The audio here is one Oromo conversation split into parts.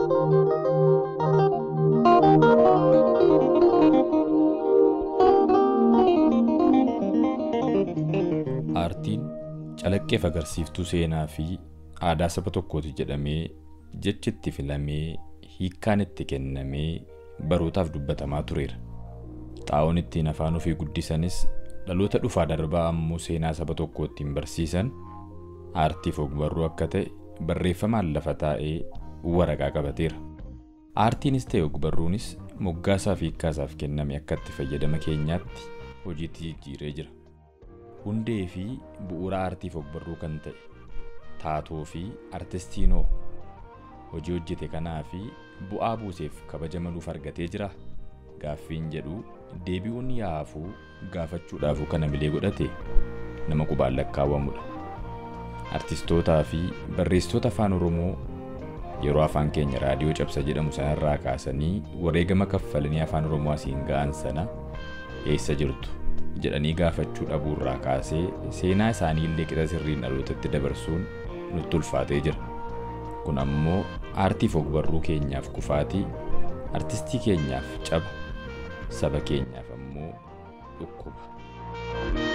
Aartiin calaqqeef agarsiiftuu seenaa fi aadaa saba tokkooti jedhamee jechi itti filamee hiikkaan itti kennamee barootaaf dubbatamaa tureera. Xaa'oon ittiin afaan ofii guddisanis dhaloota dhufaa darbaa ammoo seenaa saba tokkoo ittiin barsiisan aartiif ogbarruu akka ta'e barreeffamaan lafa taa'ee waraqaa qabateera. Aartiinis ta'e ogbarruunis moggaasaa fi hiikkaasaaf kenname akka itti fayyadama keenyaatti hojiitti jijjiiree jira. Hundee fi bu'uura aartiif ogbarruu kan ta'e taatoo fi artistiinoo hojii hojjete kanaa fi bu'aa buuseef kabaja maluuf argatee jira. Gaaffiin jedhu deebi'uun yaafuu gaafachuudhaafuu kana milee godhate nama qubaan lakkaawwamudha. Artistootaa fi barreessitoota afaan Oromoo yeroo afaan keenya raadiyoo cabsa jedhamu sanarraa kaasanii wareegama kaffalanii afaan Oromoo asiin ga'an sana eessa jirtu jedhanii gaafachuu dhabuurraa kaasee seenaa isaanii illee qixa sirriin dhalootatti dabarsuun nutti ulfaatee jira. Kun ammoo aartiif ogbarruu keenyaaf kufaatii, artistii keenyaaf caba, saba keenyaaf ammoo dhukkuba.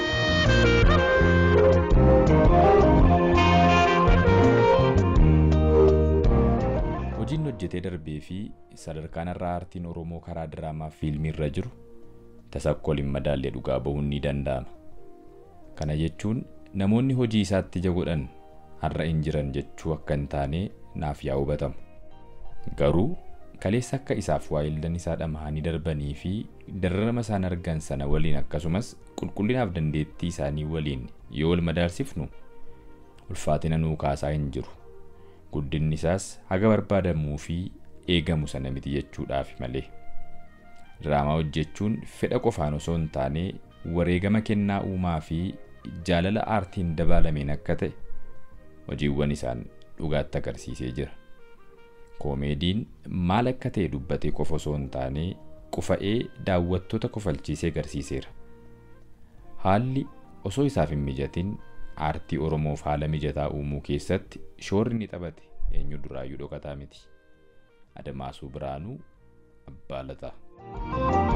Hojiin hojjetee darbee fi sadarkaan irraa aartiin Oromoo karaa diraamaa fi fiilmii irra jiru tasakkool hin madaallee dhugaa bahuun ni danda'ama. Kana jechuun namoonni hojii isaatti ija godhan har'a hin jiran jechuu akka hin taane naaf yaa hubatamu. Garuu kaleessa akka isaaf waayildan isaa dhamahanii darbanii fi dararama isaan argan sana waliin akkasumas qulqullinaaf dandeettii isaanii waliin yoo wal madaalsifnu ulfaatina nuu kaasaa hin jiru. Guddinni isaas haga barbaadamuu fi eegamu sana miti jechuudhaaf malee. Diraamaa hojjechuun fedha qofaan osoo hin taane wareegama kennaa uumaa fi jaalala aartiin dabaalameen akka ta'e hojiiwwan isaan dhugaatti agarsiisee jira. Koomeediin maal akka ta'e dubbatee qofa osoo hin taane qufa'ee daawwattoota kofalchiisee agarsiiseera. Haalli osoo isaaf hin mijatin aartii Oromoof haala mijataa uumuu keessatti shoorri ni taphate eenyu duraayyuu dhokataa miti. Adamaasuu Biraanuu Abbaa Lataa.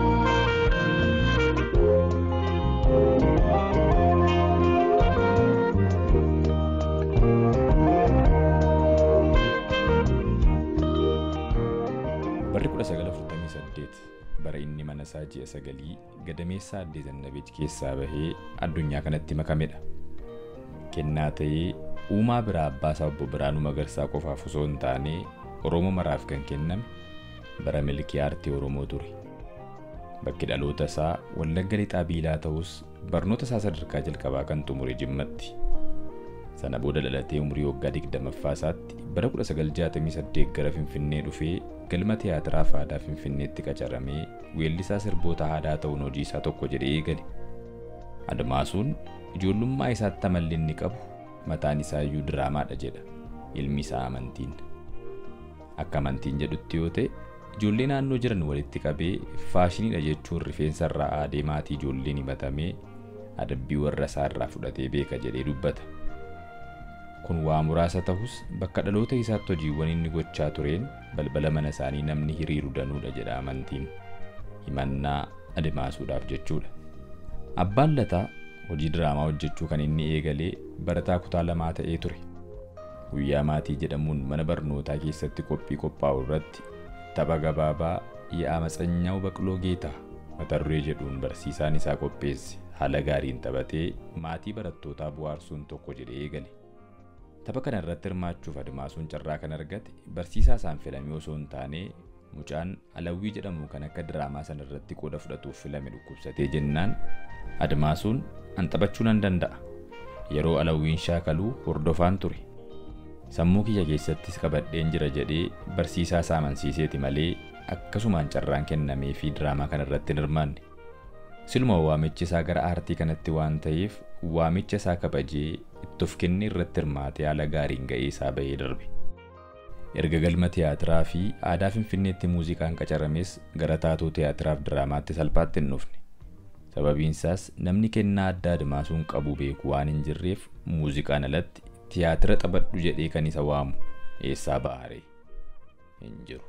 Barri 1948 bara inni mana isaa ji'a sagalii gadameessaa addee Zannabeej keessaa bahee addunyaa kanatti makamedha. Kennaa ta'ee uumaa biraa abbaa isaa obbo Biraanuu Magarsaa qofaaf osoo hin taane Oromoo maraaf kan kenname bara milkii aartii Oromoo ture. Bakki dhaloota isaa Wallagga Lixaa Biilaa ta'us barnoota isaa sadarkaa jalqabaa kan xumure Jimmatti. Sana booda dhalatee umurii waggaa 20ffaa isaatti bara 1968 gara Finfinnee dhufee galma tiyaatiraa fi aadaa Finfinneetti qacaramee weellisaa sirboota aadaa ta'uun hojii isaa tokko jedhee eegale. Admaasuun ijoollummaa isaatti amalli inni qabu mataan isaa iyyuu diraamaadha jedha ilmi isaa amantiin. Akka amantiin jedhutti yoo ta'e ijoollee naannoo jiran walitti qabee faashiniidha jechuun rifeensa irraa aadee maatii ijoolleen himatamee adabbii warra isaa irraa fudhatee beeka jedhee dubbata. Kun waa muraasa ta'us bakka dhaloota isaatti hojiiwwan inni gochaa tureen balbala mana isaanii namni hiriiru danuudha jedha amantiin. Himannaa admaasuudhaaf jechuudha. Abbaan Lataa hojii diraamaa hojjechuu kan inni eegalee barataa kutaa lamaa ta'ee ture. Guyyaa maatii jedhamuun mana barnootaa keessatti qophii qophaa'u irratti tapha gabaabaa yaa matsanyaa'u baqloo geetaa mata duree jedhuun barsiisaan isaa qopheesse haala gaariin taphatee maatii barattootaa bu'aarsuun tokko jedhee eegale. Tapha kana irratti hirmaachuuf admaasuun carraa kan argate barsiisaa isaan filamee osoo hin taane mucaan alawwii jedhamu kan akka diraamaa sana irratti qooda fudhatuuf filame dhukkubsatee jennaan admaasuun an taphachuu nan danda'a. Yeroo alawwiin shaakaluu hordofaan ture. Sammuu kiyya keessattis qabadheen jira jedhee barsiisaa isaa amansiiseeti malee akkasumaan carraan kennamee fi diraamaa kana irratti hin hirmaanne. Siluma waamichi isaa gara aartii kanatti waan ta'eef waamicha isaa kabajee itti of kennee irratti hirmaatee haala gaariin ga'ee isaa bahee darbe. Erga galma tiyaatiraa fi aadaa Finfinneetti muuziqaan qacarames gara taatoo tiyaatiraaf diraamaatti salphaatti hin dhufne. Sababiin isaas namni kennaa addaa admaasuun qabu beeku waan hin jirreef muuziqaan alatti tiyaatira taphadhu jedhee kan isa waamu eessaa ba'aare. hin jiru.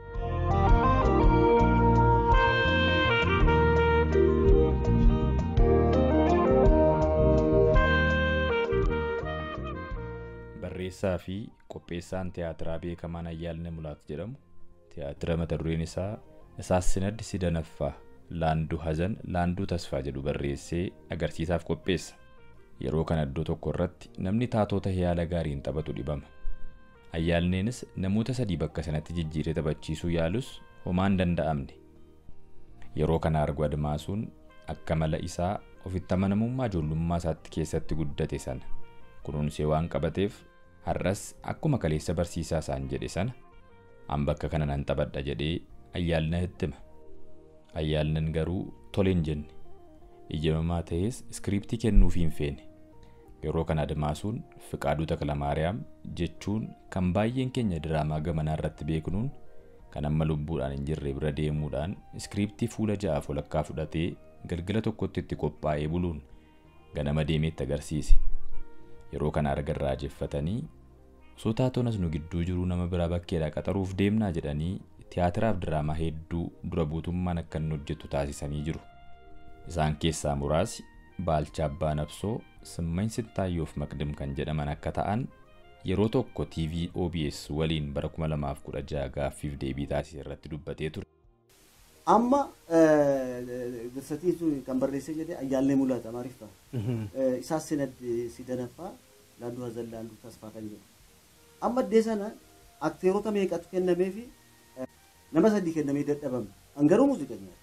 Barreessaa fi qopheessaan tiyaatiraa beekamaan Ayyaalnee Mulaat jedhamu tiyaatira mata dureen isaa Isaassinaddi Sidanaffaa Laanduu Hazan Laanduu Tasfaa jedhu barreessee agarsiisaaf qopheessa. Yeroo kana iddoo tokko irratti namni taatota yaala gaariin taphatu dhibama. Ayyaalneenis namoota sadii bakka sanatti jijjiiree taphachiisuu yaalus homaa hin danda'amne. Yeroo kana argu Admaasuun akka mala isaa ofitti amanamummaa ijoollummaa isaatti keessatti guddate sana kunuunsee waan qabateef har'as akkuma kaleessa barsiisaa isaan jedhe sana an bakka kana nan taphadha jedhee ayyaalna hittima. Ayyaalnan garuu tole hin jenne. Ijamamaa ta'es iskiriiptii kennuufii hin feene. Yeroo kana Admaasuun Fiqaaduu Takilamaariyaam jechuun kan baay'een keenya diraamaa gamanaa irratti beeknuun kan amma lubbuudhaan hin jirre bira deemuudhaan iskiriiptii fuula ja'aaf walakkaa fudhatee galgala tokkotti itti qophaa'ee buluun ganama deemeetti agarsiise. Yeroo kana arga irraa jeffatanii osoo taatonas nu gidduu jiruu nama biraa bakkeedhaa qaxaruuf deemnaa jedhanii tiyaatiraaf diraamaa hedduu dura buutummaan akka inni hojjetu taasisanii jiru. Isaan keessaa muraasi Baalchaa Abbaa Nabsoo, Simmañ Sittaayyoof Maqdim kan jedhaman akka ta'an yeroo tokko TV OBS waliin bara 2016 gaaffiif deebii taasise irratti dubbatee ture. Amma dirsatiin sun kan barreessee jedhee ayyaallee mul'ata maaliif ta'a? Isaas sinaddi sidanaffaa laanduu hazan laanduu tasfaa kan jedhu. Amma iddee sana akteerota meeqatu kennamee fi nama sadii kennamee dadhabame. Hangaruu muuziqeenyaa.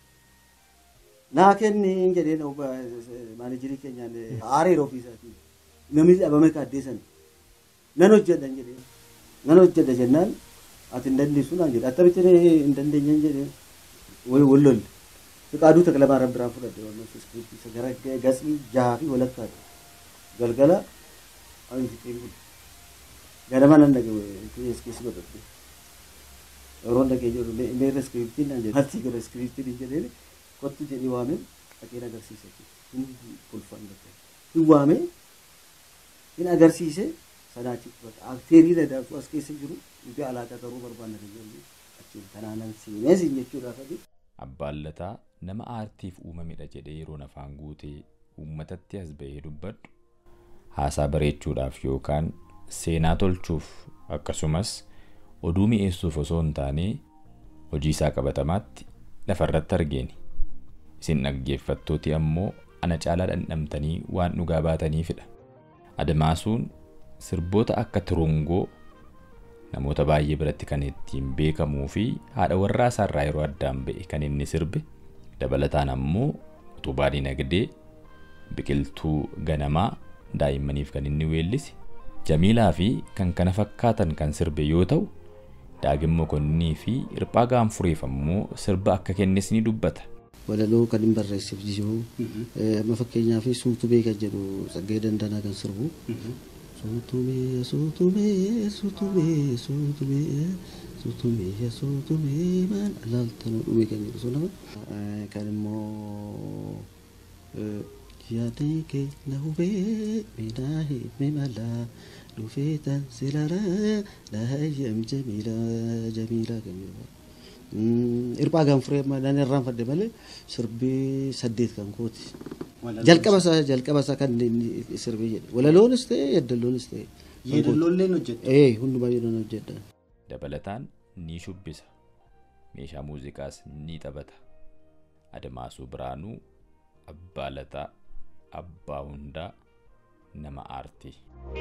Naa kenni jedhee maanajirii keenyaan aareera ofiisaatiin namni dhabame kaaddee sana. Nan hojjedha jedhee. Nan hojjedha jennaan ati hin dandeessu naan jedhe. Attamitti hin dandeenye jedhee. wallol fiqaaduu taklamaaran biraan fudhadhe waan iskiriiptii isa gara gatsii jahaa fi walakkaadha galgala ani fixeen kun ganama nan dhage keessa keessa godhadhe yeroo dhagee jiru meerra iskiriiptiin naan jedhe haltii gara iskiriiptiin hin jedheen kottu jedhee waame dhaqeen agarsiise hin kolfaan gatte hin waame hin agarsiise sanaa achi akteerii dadaatu as keessa jiru nuti alaaqa garuu barbaanna kan jennu achiin kanaanan seenee siin jechuudhaaf ati. Abbaallataa nama aartiif uumamedha jedhee yeroon afaan guutee uummatatti as ba'ee dubbadhu haasaa bareechuudhaaf yookaan seenaa tolchuuf akkasumas oduu mi'eessuuf osoo hin taane hojii isaa qabatamaatti lafarratti argeeni. Isin dhaggeeffattooti ammoo ana caalaa dhandhamtanii waan dhugaa baataniifidha. Admaasuun sirboota akka turungoo namoota baay'ee biratti kan ittiin beekamuu fi haadha warraa isaarraa yeroo addaan ba'e kan inni sirbe dabalataan ammoo utubaa dinagdee biqiltuu ganamaa daa'immaniif kan inni weellise jamiilaa fi kan kana fakkaatan kan sirbe yoo ta'u daagin mokonnii fi hirphaa gaanfureef ammoo sirba akka kennes ni dubbata. Walaloo kan hin barreesseef jiru amma fakkeenyaaf suutu beeka jedhu Tsaggee Dandanaa kan sirbu Suutumee suutumee suutumee suutumee suutumee suutumee maan alaaltanuu dhumee kan jedhu sun kan immoo yaadni keenya hubee miidhaa himee malaa dhufee tan silaraa laayyam jamiilaa jamiilaa kan jedhu. Hirphaa gaanfuree nan irraanfadhe malee sirbii saddeet kan kooti. jalqaba isaa jalqaba isaa kan sirbii jedhe walaloonis ta'e yeedaloonis ta'e. Yeedaloolleen hojjedha. Ee hundumaa yeedaloon hojjedha. Dabalataan ni shubbisa. Meeshaa muuziqaas ni taphata. Admaasuu Biraanuu Abbaa Lataa Abbaa Hundaa nama aartii.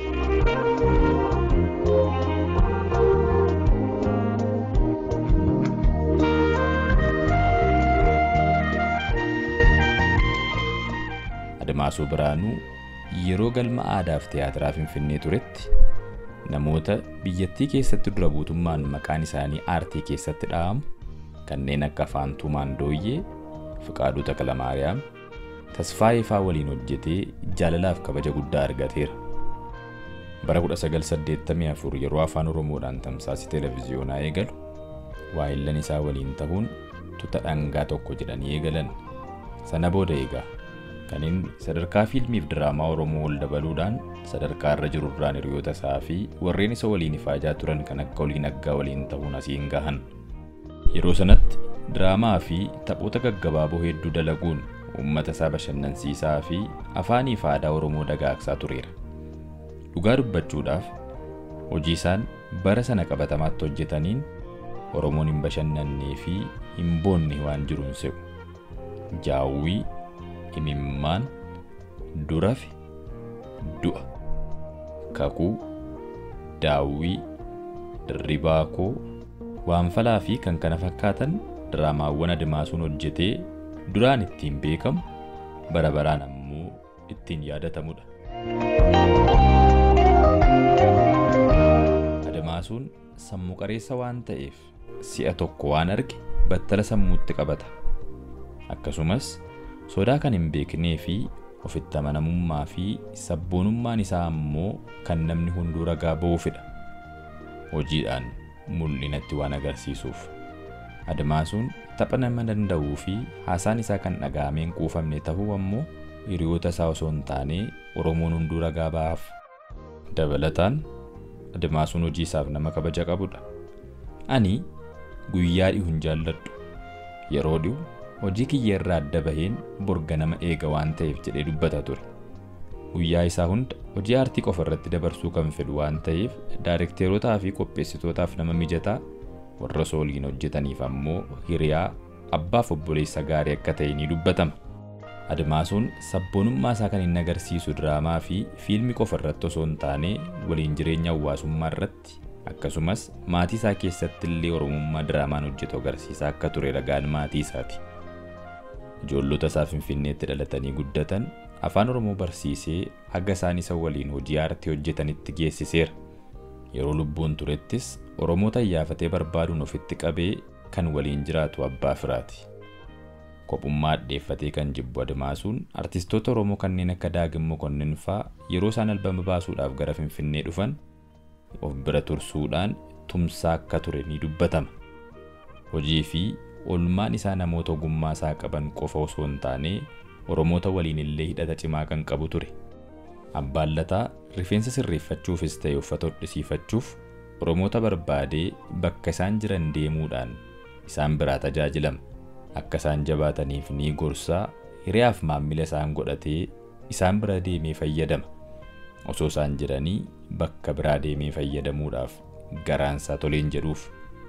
Admaasuu Biraanuu yeroo galma aadaaf tiyaatiraa Finfinnee turetti namoota biyyattii keessatti dura buutummaan maqaan isaanii aartii keessatti dha'amu kanneen akka Faantuu Maandooyyee, Fiqaaduu Takilamaariyaam, Tasfaayee faa waliin hojjetee jaalalaaf kabaja guddaa argateera. Bara 1984 yeroo afaan Oromoodhaan tamsaasii televiziyoonaa eegalu waa'illan isaa waliin ta'uun tuta dhangaa tokko jedhanii eegalan. Sana booda eegaa kan inni sadarkaa fiilmiif diraamaa Oromoo wal dabaluudhaan sadarkaa irra jiru duraan hiriyoota isaa fi warreen isa waliin ifaajaa turan kan akka waliin aggaa waliin ta'uun asiin gahan. Yeroo sanatti diraamaa fi taphoota gaggabaaboo hedduu dalaguun uummata isaa bashannansiisaa fi afaanii fi aadaa Oromoo dagaagsaa tureera. Dhugaa dubbachuudhaaf hojii isaan bara sana qabatamaatti hojjetaniin Oromoon hin bashannannee fi hin boonne waan jiruun se'u. Jaawwii, imimmaan, durafe, du'a, kakuu, daawwii, dirribaa koo, waanfalaa fi kan kana fakkaatan diraamaawwan Adimaasuun hojjetee duraan ittiin beekamu bara baraan ammoo ittiin yaadatamudha. Adimaasuun sammuu qareessa waan ta'eef si'a tokko waan arge battala sammuutti qabata. Akkasumas sodaa kan hin beeknee fi ofitti amanamummaa fi sabboonummaan isaa ammoo kan namni hunduu ragaa ba'uufidha. Hojiidhaan mul'inatti waan agarsiisuuf. Adimaasuun tapha nama danda'uu fi haasaan isaa kan dhaga'ameen quufamne ta'uu ammoo hiriyoota isaa osoo hin taane Oromoon hunduu ragaa ba'aaf. Dabalataan Adimaasuun hojii isaaf nama kabaja qabudha. Ani guyyaa dhihu hin jaalladhu. Yeroo dhihu hojii kiyya irraa adda baheen borga nama eega waan ta'eef jedhee dubbata ture. Guyyaa isaa hunda hojii aartii qofa irratti dabarsuu kan fedhu waan ta'eef daayirekteerotaa fi qopheessitootaaf nama mijataa warra sooliin hojjetaniif ammoo hiriyaa abbaaf obboleessa gaarii akka ta'e ni dubbatama. Adimaasuun sabboonummaa isaa kan inni agarsiisu diraamaa fi fiilmii qofa irratti osoo hin taane waliin jireenya hawaasummaa irratti akkasumas maatii isaa keessatti illee oromummaa diraamaan hojjetu agarsiisaa akka ture ragaan maatii isaati. Ijoollota isaa Finfinneetti dhalatanii guddatan afaan Oromoo barsiisee haga isaan isa waliin hojii aartii hojjetanitti geessiseera. Yeroo lubbuun turettis Oromoota iyyaafatee barbaaduun ofitti qabee kan waliin jiraatu abbaa firaati. Kophummaa addeeffatee kan jibbu Adimaasuun artistoota Oromoo kanneen akka Daagim Mokonnin fa'aa yeroo isaan albama baasuudhaaf gara Finfinnee dhufan of bira tursuudhaan tumsaa akka ture ni dubbatama. Hojii fi olmaan isaa namoota ogummaa isaa qaban qofa osoo hin taane Oromoota waliin illee hidhata cimaa kan qabu ture. Abbaan Lataa rifeensa sirreeffachuufis ta'e uffata hodhisiifachuuf Oromoota barbaadee bakka isaan jiran deemuudhaan isaan biraa tajaajilama. Akka isaan jabaataniif ni gorsaa hiriyaaf maammila isaan godhatee isaan bira deemee fayyadama. Osoo isaan jiranii bakka biraa deemee fayyadamuudhaaf garaansaa toleen jedhuuf.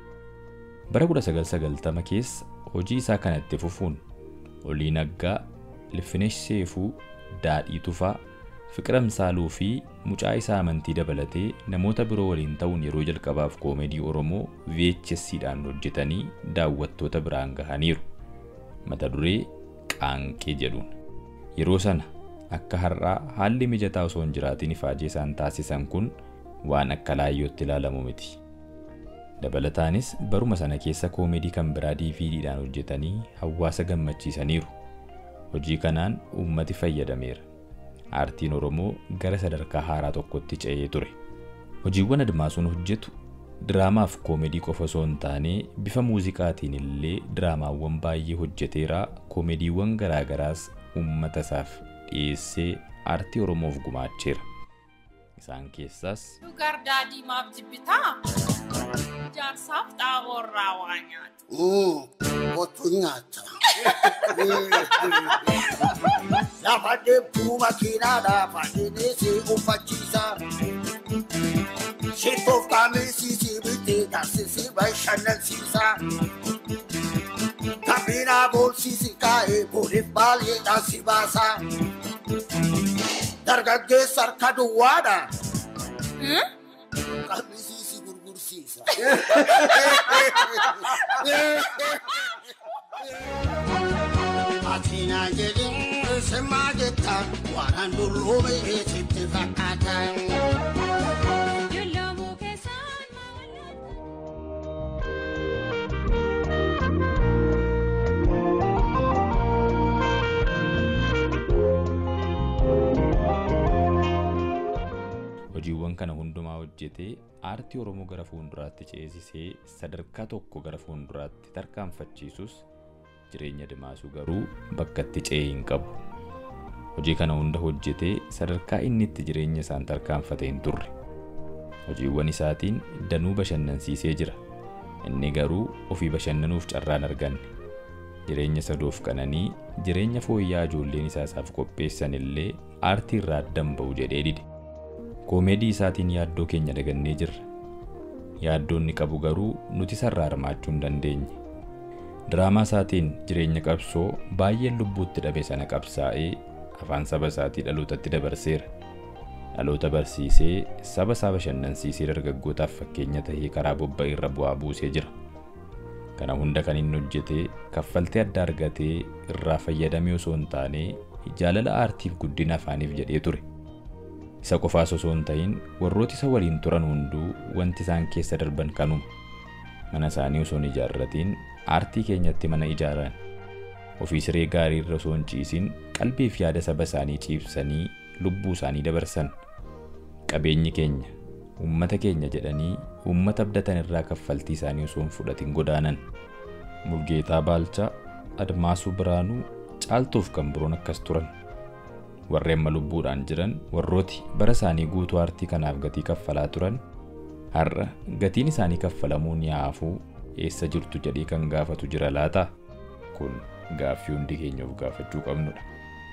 Bara 1990 keessa hojii isaa kanatti fufuun Olii Naggaa, Ilfinesh Seefuu, Daadhii Tufaa, Fiqiram Saaluu fi mucaa isaa amantii dabalatee namoota biroo waliin ta'uun yeroo jalqabaaf koomedii Oromoo VHS'dhaan hojjetanii daawwattoota biraan gahaniiru. Mata duree Qaanqee jedhuun. Yeroo sana akka har'aa haalli mijataa osoo hin jiraatiin ifaajee isaan taasisan kun waan akka laayyootti ilaalamu miti. Dabalataanis baruma sana keessa koomedii kan biraa DVDdhaan hojjetanii hawaasa gammachiisaniiru. Hojii kanaan uummati fayyadameera. Aartiin Oromoo gara sadarkaa haaraa tokkotti ce'ee ture. Hojiiwwan Adimaasuun hojjetu diraamaaf koomedii qofa osoo hin taane bifa muuziqaatiin illee diraamaawwan baay'ee hojjeteera koomediiwwan garaagaraas uummata isaaf dhiyeessee aartii Oromoof gumaacheera. Isaan keessaas Dhugar daadii maaf jibbitaa? Jaarsaaf xaaborraa waa nyaatu. Kottu nyaata. Lafa deemtuu makiinaadhaaf adeemee si uffachiisa. Shittoof qaameessi si bitee taasisi bashannansiisa. Kabinaa boolsisi kaa'ee booliif baay'eedhaan si baasa. Dargaggeessa harka duwwaadha. Qamisi si gurgursiisa. Atina jedhin simmaa jetta waan dullume sitti fakkaata. Yollamuu keessaan maawallaa. hojiiwwan kana hundumaa hojjetee aartii Oromoo gara fuulduraatti ceesisee sadarkaa tokko gara fuulduraatti tarkaanfachiisus jireenya Adimaasuu garuu bakka itti ce'ee hin qabu. hojii kana hunda hojjetee sadarkaa inni itti jireenya isaan tarkaanfate hin turre hojiiwwan isaatiin danuu bashannansiisee jira inni garuu ofii bashannanuuf carraan arganne jireenya sadoof qananii jireenya fooyya'aa ijoolleen isaa isaaf qopheessan illee aartii irraa addan ba'u jedhee dide koomeedii isaatiin yaaddoo keenya dagannee jirra yaaddoo inni qabu garuu nuti sarraa hirmaachuu hin dandeenye diraamaa isaatiin jireenya qabsoo baay'een lubbuutti dhabe sana qabsaa'ee afaan saba isaatii dhalootatti dabarseera dhaloota barsiisee saba isaa bashannansiisee dargaggootaaf fakkeenya tahee karaa bobba'ee irra bu'aa buusee jira kana hunda kan inni hojjetee kaffaltee adda argatee irraa fayyadamee osoo hin taane jaalala aartiif guddina afaaniif jedhee ture isa qofaas osoo hin ta'in warrooti isa waliin turan hunduu wanti isaan keessa darban kanuma mana isaanii osoo hin ijaarratiin aartii keenyatti mana ijaaran ofii siree gaarii irra osoo hin ciisin qalbii fi yaada saba isaanii ciibsanii lubbuu isaanii dabarsan qabeenyi keenya uummata keenya jedhanii uummata abdatan irraa kaffaltii isaanii osoo hin fudhatin godaanan mulgeetaa baalchaa admaasuu biraanuu caaltuuf kan biroon akkas turan warri amma lubbuudhaan jiran warrooti bara isaanii guutuu aartii kanaaf gatii kaffalaa turan har'a gatiin isaanii kaffalamuun yaafuu eessa jirtu jedhee kan gaafatu jira laata kun gaaffii hundi keenya of gaafachuu qabnudha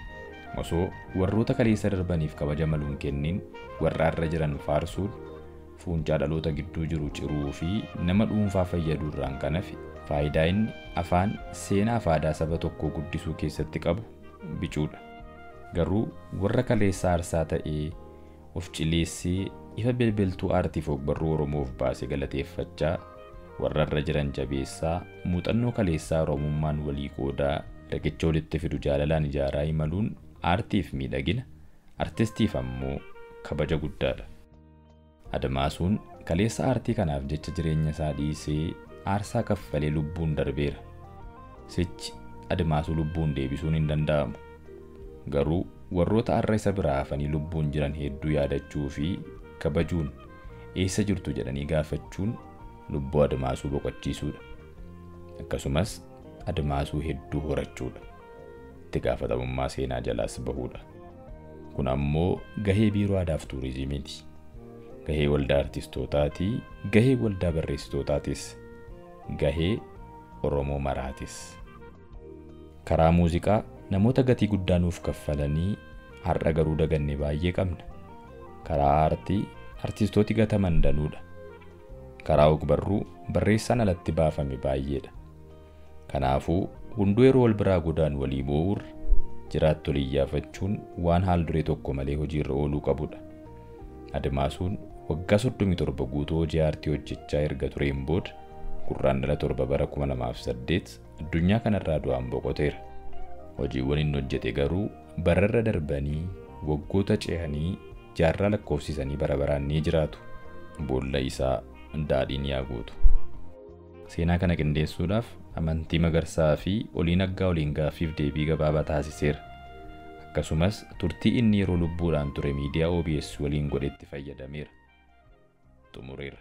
osoo warroota kaleessa darbaniif kabaja maluun kennin warra har'a jiran faarsuun fuuncaa dhaloota gidduu jiru ciruu fi nama dhuunfaa fayyaduu irraan kan hafe faayidaa inni afaan seenaa fi aadaa saba tokkoo guddisuu keessatti qabu bicuudha garuu warra kaleessa aarsaa ta'ee of cileessee ifa bilbiltuu aartiif ogbarruu oromoof baase galateeffachaa warra irra jiran jabeessaa muuxannoo kaleessaa oromummaan walii qoodaa riqicha walitti fidu jaalalaan ijaaraa imaluun aartiif miidhagina artistiif ammoo kabaja guddaadha. Admaasuun kaleessa aartii kanaaf jecha jireenya isaa dhiisee aarsaa kaffalee lubbuun darbeera. Sichi admaasuu lubbuun deebisuun hin danda'amu. Garuu warroota har'a isa biraa hafanii lubbuun jiran hedduu yaadachuu fi kabajuun eessa jirtu jedhanii gaafachuun lubbuu admaasuu boqochiisuudha. Akkasumas admaasuu hedduu horachuudha. Itti gaafatamummaa seenaa jalaas bahuudha. Kun ammoo gahee biiroo aadaaf tuurizimiiti. Gahee waldaa artistootaatii, gahee waldaa barreessitootaatis, gahee Oromoo maraatis. Karaa muuziqaa namoota gatii guddaa nuuf kaffalanii har'a garuu daganne baay'ee qabna. Karaa aartii artistooti gataman danuudha. Karaa ogbarruu barreessaan alatti baafame baay'eedha. Kanaafuu hunduu yeroo wal biraa godaan walii boo'uurra jiraattu iyyaafachuun waan haal duree tokko malee hojiirra ooluu qabudha. Admaasuun waggaa 37 guutuu hojii aartii hojjechaa erga tureen booda gurraandhala torba bara 2008 addunyaa kanarraa du'aan boqoteera. Hojiiwwan inni hojjete garuu bararra darbanii waggoota ce'anii jaarraa lakkoofsisanii bara baraan ni jiraatu. Boolla isaa daadhiin yaa guutu. Seenaa kana qindeessuudhaaf amantii magarsaa fi oliin aggaa waliin gaaffiif deebii gabaabaa taasiseera. Akkasumas turtii inni yeroo lubbuudhaan ture miidiyaa OBS waliin godhetti fayyadameera. Xumureera.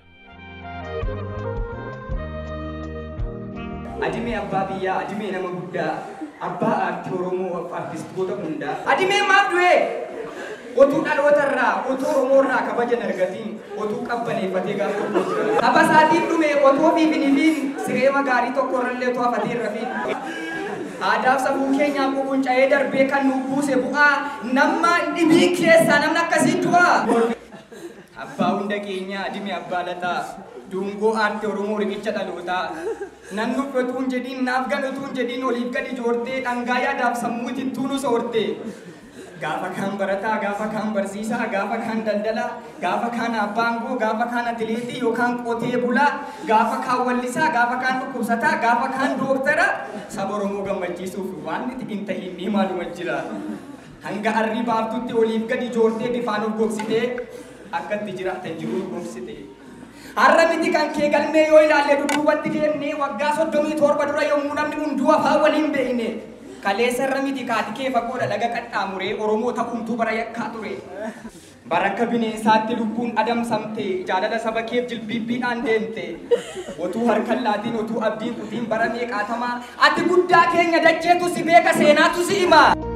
Adimee abbaa biyyaa, adimee nama guddaa, abbaa aartii Oromoo artistoota hundaa. Adimee maaf du'ee? Otuu dhalootarraa, otuu Oromoorraa kabaja hin argatiin, otuu qabbaneeffatee gaafa tokko jira. Saba isaatiif dhume otoo fiifinifiin sireema gaarii tokko irrallee otoo hafatee hin rafiin. Aadaaf safuu keenyaa quunca'ee darbee kan nu buuse bu'aa nama dhibii keessaa namni akkasii du'a. Abbaa hunda keenyaa adimee abbaa lataa. Dungoo aartii Oromoo riqicha dhalootaa. Nan nuffatu hin jedhiin naaf galatu hin jedhiin oliif gadi joortee dhangaa yaadaaf sammuu ittiin nu soorte. Gaafa kaan barataa, gaafa kaan barsiisaa, gaafa kaan daldalaa, gaafa kaan abbaangoo, gaafa kaan atileetii yookaan qotee bulaa, gaafa kaan wallisaa, gaafa kaan dhukkubsataa, gaafa kaan dooktara saba Oromoo gammachiisuuf waan itti hin ta'iin ni maaluma jira. Hanga arrii baaftutti oliif gadi joortee bifaan of gogsitee akkatti jiraatan jiruu gogsite. Har'a miti kan kee galmee yoo ilaalle dudduubatti deemnee waggaa soddomii torba dura yommuu namni hunduu afaan waliin beekne. Kaleessa irra miti kaati kee fagoodha laga qaxxaamuree Oromoo ta'umtuu bara yakkaa ture. Barakka bineensaatti lubbuun adamsamte jaalala saba keef jilbiibbiidhaan deemte. Otuu harkan laatiin otuu abdiin kutiin bara meeqaatamaa ati guddaa keenya dacheetu si beeka seenaatu si hima.